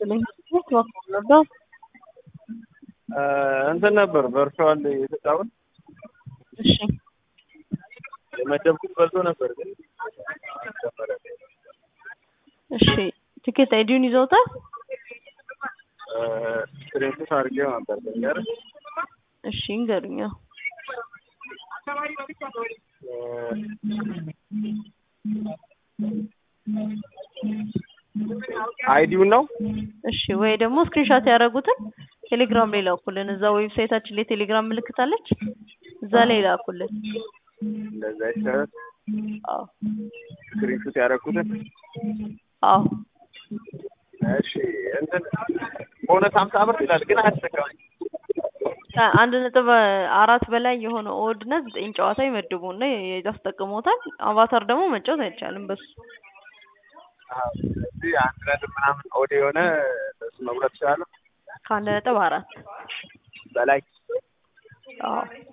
ይስጥልኝ። በኩል ነበር እንትን ነበር ቨርቹዋል የተጫወት እሺ የመደብኩት በልቶ ነበር ግን እሺ ቲኬት አይዲውን ይዘውታል? ስክሪንሾት አድርጌው ነበር ገር እሺ እንገሩኛ። አይዲውን ነው እሺ ወይ ደግሞ ስክሪንሻት ያደረጉትን ቴሌግራም ላይ ላኩልን። እዛ ዌብሳይታችን ላይ ቴሌግራም ምልክት አለች፣ እዛ ላይ ላኩልን። እንደዛ ይሻላል። አዎ ስክሪንሾት ያደረኩትን አዎ እሺ እንትን ቦነስ ሀምሳ ብር ይላል ግን አያስጠቀመኝ ከአንድ ነጥብ አራት በላይ የሆነ ኦድና ዘጠኝ ጨዋታ ይመድቡና ያስጠቅሞታል። አቫታር ደግሞ መጫወት አይቻልም በሱ እዚህ አንድ ነጥብ ምናምን ኦድ የሆነ በሱ መጉረት ይችላለሁ ከአንድ ነጥብ አራት በላይ አዎ